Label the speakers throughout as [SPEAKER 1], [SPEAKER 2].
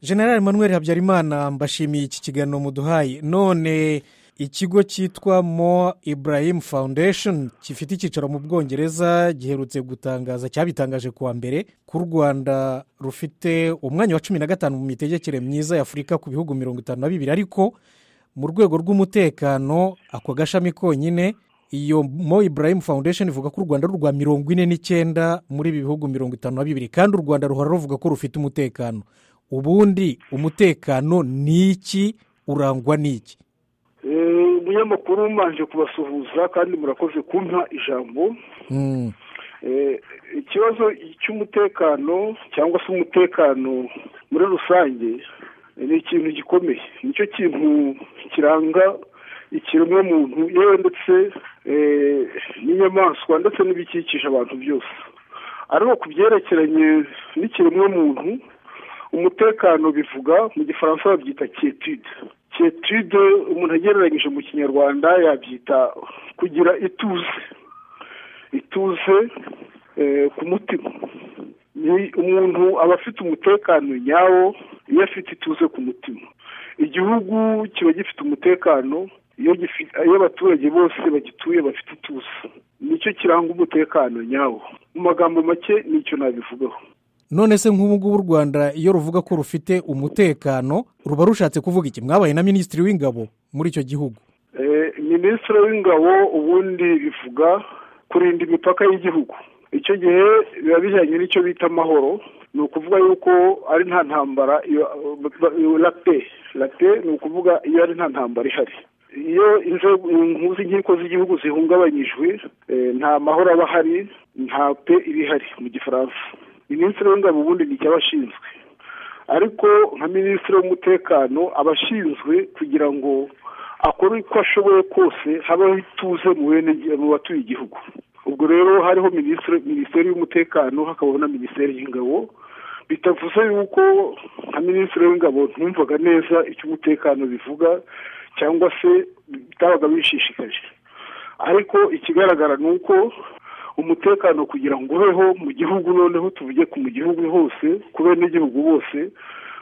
[SPEAKER 1] general Emmanuel habyarimana mbashimiye iki kiganiro muduhaye none ikigo cyitwa mo Ibrahim foundation gifite icyicaro mu bwongereza giherutse gutangaza cyabitangaje kuwa mbere ko u rwanda rufite umwanya wa cumi na gatanu mu mitegekere myiza y'afurika ku bihugu mirongo itanu na bibiri ariko mu rwego rw'umutekano ako gashami konyine iyo mo Ibrahim foundation ivuga ko u rwanda rurwa mirongo ine n'icyenda muri ibi bihugu mirongo itanu na bibiri kandi u rwanda ruhora ruvuga ko rufite umutekano ubundi umutekano ni iki urangwa n'iki
[SPEAKER 2] umunyamakuru umanje kubasuhuza kandi murakoze kumpa ijambo ikibazo cy'umutekano cyangwa se umutekano muri rusange ni ikintu gikomeye nicyo kintu kiranga ikiremwamuntu yewe ndetse n'inyamaswa ndetse n'ibikikije abantu byose ariko ku byerekeranye n'ikiremwamuntu umutekano bivuga mu gifaransa babyita ketude ketude umuntu agereranyije mu kinyarwanda yabyita kugira ituze ituze ku mutima umuntu aba afite umutekano nyawo iyo afite ituze ku mutima igihugu kiba gifite umutekano iyo abaturage bose bagituye bafite ituze nicyo kiranga umutekano nyawo mu magambo make nicyo nabivugaho
[SPEAKER 1] none se nk'ubu ngubu u rwanda iyo ruvuga ko rufite umutekano ruba rushatse kuvuga iki mwabaye na minisitiri w'ingabo muri icyo gihugu
[SPEAKER 2] minisitiri w'ingabo ubundi bivuga kurinda imipaka y'igihugu icyo gihe biba bijyanye n'icyo bita amahoro ni ukuvuga yuko ari nta ntambara rate rate ni ukuvuga iyo ari nta ntambara ihari iyo inzego z'inkiko z'igihugu zihungabanyijwe nta mahoro aba ahari nta pe iba ihari mu gifaransa minisitiri w'ingabo ubundi ni icyo abashinzwe ariko nka minisitiri w'umutekano aba ashinzwe kugira ngo akore uko ashoboye kose habaho ituze mu batuye igihugu ubwo rero hariho minisiteri y'umutekano hakabaho na minisiteri y'ingabo bitavuze yuko nka minisitiri w'ingabo ntumvaga neza icyo umutekano bivuga cyangwa se bitabaga bishishikaje ariko ikigaragara ni uko umutekano kugira ngo ubeho mu gihugu noneho tuvuge ku mu gihugu hose ku benegihugu bose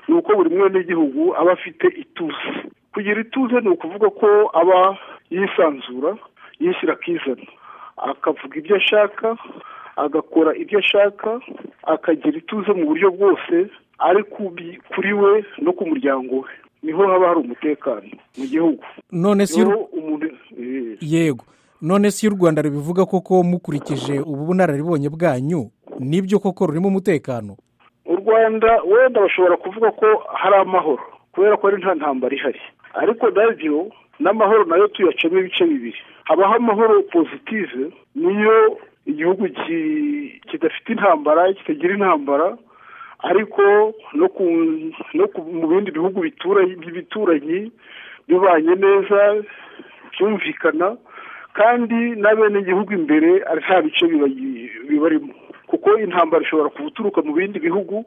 [SPEAKER 2] ni uko buri mwenegihugu aba afite ituze kugira ituze ni ukuvuga ko aba yisanzura yishyira akizana akavuga ibyo ashaka agakora ibyo ashaka akagira ituze mu buryo bwose ari kuri we no ku muryango we niho haba hari umutekano mu gihugu
[SPEAKER 1] none si yego none si y'u rwanda rubivuga koko mukurikije ubu bunararibonye bwanyu nibyo koko rurimo umutekano
[SPEAKER 2] u rwanda wenda bashobora kuvuga ko hari amahoro kubera ko ari nta ntambara ihari ariko nabyo n'amahoro nayo tuyacamo ibice bibiri habaho amahoro pozitive niyo igihugu kidafite intambara kitagira intambara ariko no mu bindi bihugu bituranyi bibanye neza byumvikana kandi n'abenegihugu imbere nta bice bibarimo kuko intambara ishobora guturuka mu bindi bihugu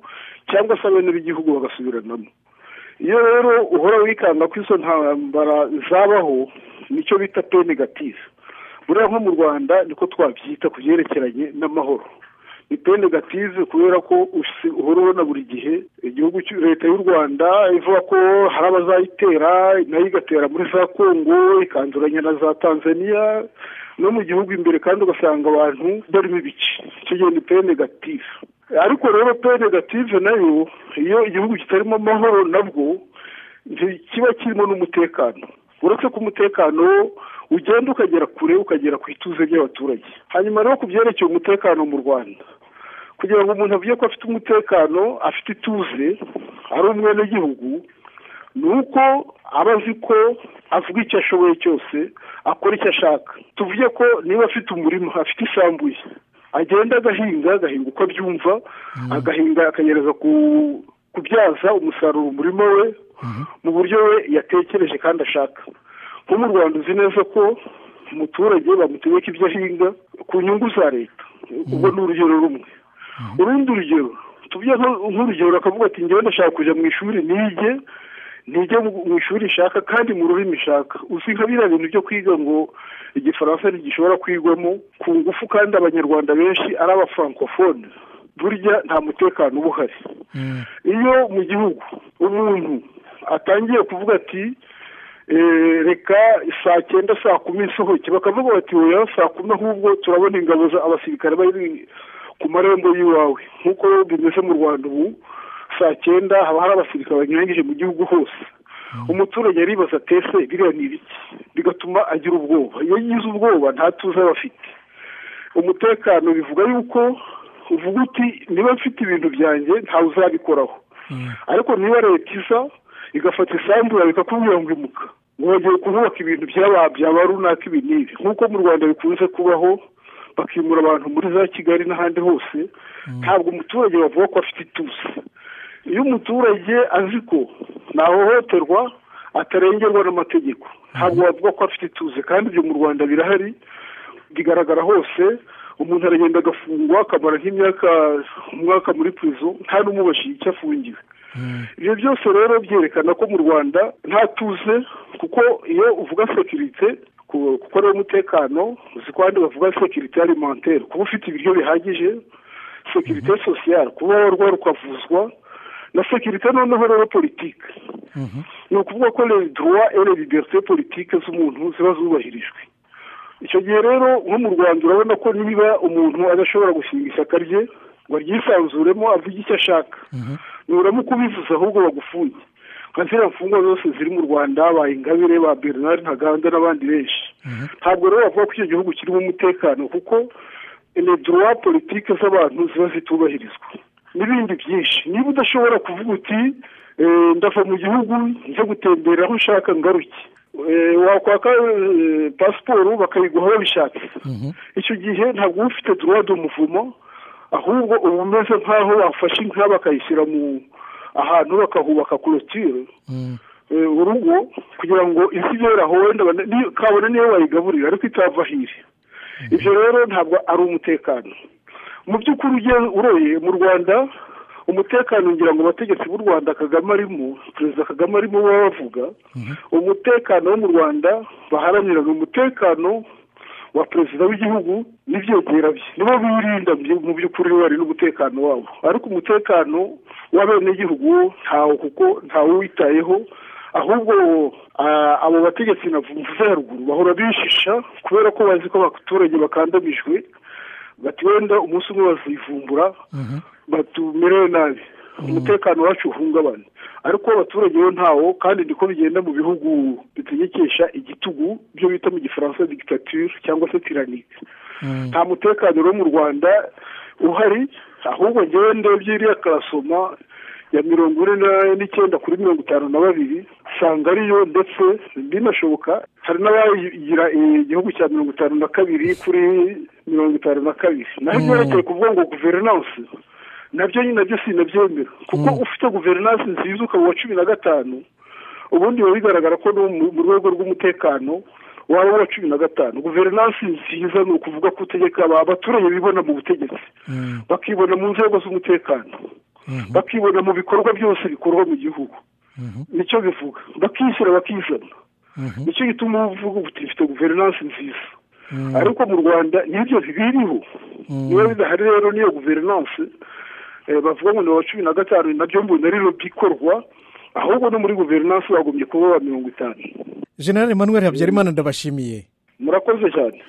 [SPEAKER 2] cyangwa se abene b'igihugu bagasubiranamo iyo rero uhora wikanga ko izo ntambara zabaho nicyo bita pe negative buriya nko mu rwanda niko twabyita ku byerekeranye n'amahoro ni pe negative kubera ko uhora ubona buri gihe igihugu leta y'u rwanda ivuga ko hari abazayitera nayo igatera muri za kongo ikanduranya na za tanzania no mu gihugu imbere kandi ugasanga abantu barimo ibice icyo gihe ni pe negative ariko rero pe negative nayo iyo igihugu kitarimo amahoro nabwo kiba kirimo n'umutekano uretse ko umutekano ugenda ukagera kure ukagera ku ituze ry'abaturage hanyuma rero ku byerekeye umutekano mu rwanda kugira ngo umuntu avuge ko afite umutekano afite ituze ari umwenegihugu ni uko aba azi ko avuga icyo ashoboye cyose akora icyo ashaka tuvuge ko niba afite umurima afite isambu ye agenda agahinga agahinga uko abyumva agahinga akagereza kubyaza umusaruro umurima we mu buryo we yatekereje kandi ashaka nko mu rwanda uzi neza ko umuturage bamutegeka ibyo ahinga ku nyungu za leta ubwo ni urugero rumwe urundi rugero tujye nk'urugero akavuga ati njyewe ndashaka kujya mu ishuri nige nige mu ishuri ishaka kandi mu rurimi ishaka uzi nka biriya bintu byo kwiga ngo igifaransa ntigishobora kwigwamo ku ngufu kandi abanyarwanda benshi ari abafrancofone burya nta mutekano uba uhari iyo mu gihugu umuntu atangiye kuvuga ati reka saa cyenda saa kumi isohoke bakavuga bati wowe saa kumi ahubwo turabona ingabo abasirikare bari ku marembo y'iwawe nk'uko bimeze mu rwanda ubu saa cyenda haba hari abasirikare banyuranyije mu gihugu hose umuturage aribaza atese biriya ni ibiki bigatuma agira ubwoba iyo agize ubwoba nta tuzi aba afite umutekano bivuga yuko uvuga uti niba mfite ibintu byanjye ntawe uzabikoraho ariko niba leta iza igafata isambu bikakubwira ngo imuka ngo bagiye kubaka ibintu byaba runaka ibi n'ibi nk'uko mu rwanda bikunze kubaho bakimura abantu muri za kigali n'ahandi hose ntabwo umuturage bavuga ko afite ituze iyo umuturage azi ko ntahohoterwa atarengerwa n'amategeko ntabwo bavuga ko afite ituze kandi ibyo mu rwanda birahari bigaragara hose umuntu aragenda agafungwa akamara nk'imyaka umwaka muri purizo nta n'umubashije icyo afungiwe ibyo byose rero byerekana ko mu rwanda nta tuze kuko iyo uvuga sekirite kuko ari umutekano uzi ko abandi bavuga sekirite alimenteri kuba ufite ibiryo bihagije sekirite sosiyare kuba warwara ukavuzwa na sekirite noneho rero politike ni ukuvuga ko reduwa ere liberite politike z'umuntu ziba zubahirijwe icyo gihe rero nko mu rwanda urabona ko niba umuntu adashobora gushinga ishyaka rye ngo aryisanzuremo avuge icyo ashaka nturamuka ubivuze ahubwo bagufunge nka ziriya mfungwa zose ziri mu rwanda ba ingabire ba bernard ntaganda n'abandi benshi ntabwo rero bavuga ko icyo gihugu kirimo umutekano kuko eneduruwa politike z'abantu ziba zitubahirizwa n'ibindi byinshi niba udashobora kuvuga uti ndava mu gihugu njya gutembera aho ushaka ngaruke wakwaka pasiporo bakayiguha babishatse icyo gihe ntabwo uba ufite duruwa umuvumo ahubwo uba umeze nk'aho bafashe inka bakayishyira mu ahantu bakahubaka korotire urugo kugira ngo isi yera wenda kabone niyo bayigaburira ariko itava hiri ibyo rero ntabwo ari umutekano mu by'ukuri ugiye uroye mu rwanda umutekano ngira ngo abategetsi b'u rwanda kagame arimo perezida kagame arimo baba bavuga umutekano wo mu rwanda baharanira ni umutekano wa perezida w'igihugu n'ibyegera bye nibo birinda mu by'ukuri bari n'umutekano wabo ariko umutekano w'abenegihugu ntawo kuko ntawe uwitayeho ahubwo abo bategetsi mvuze haruguru bahora bishisha kubera ko bazi ko abaturage bakandamijwe bati wenda umunsi umwe bazivumbura batumerewe nabi umutekano wacu uhungabana ariko abaturage bo ntawo kandi niko bigenda mu bihugu bitegekesha igitugu byo bita mu gifaransa dictature cyangwa se tiranike nta mutekano wo mu rwanda uhari ahubwo ngewe ndebye iriya karasoma ya mirongo ine n'icyenda kuri mirongo itanu na babiri usanga ariyo ndetse binashoboka hari n'abagira igihugu cya mirongo itanu na kabiri kuri mirongo itanu na kabiri naho ibyerekeye kuvuga ngo guverinanse nabyo nyine nabyo sinabyemera kuko ufite guverinanse nziza ukaba uwa cumi na gatanu ubundi biba bigaragara ko mu rwego rw'umutekano waba uwa cumi na gatanu guverinanse nziza ni ukuvuga ko utegeka abaturage bibona mu butegetsi bakibona mu nzego z'umutekano bakibona mu bikorwa byose bikorwa mu gihugu nicyo bivuga bakishyura bakizana nicyo gituma uvuga uti ifite guverinanse nziza ariko mu rwanda n'ibyo biriho niba bidahari rero n'iyo guverinanse bavuga ngo ni uwa cumi na gatanu nabyo mbona rero bikorwa ahubwo no muri guverinanse bagombye kuba mirongo itanu
[SPEAKER 1] generale manuel habyarimana ndabashimiye
[SPEAKER 2] murakoze cyane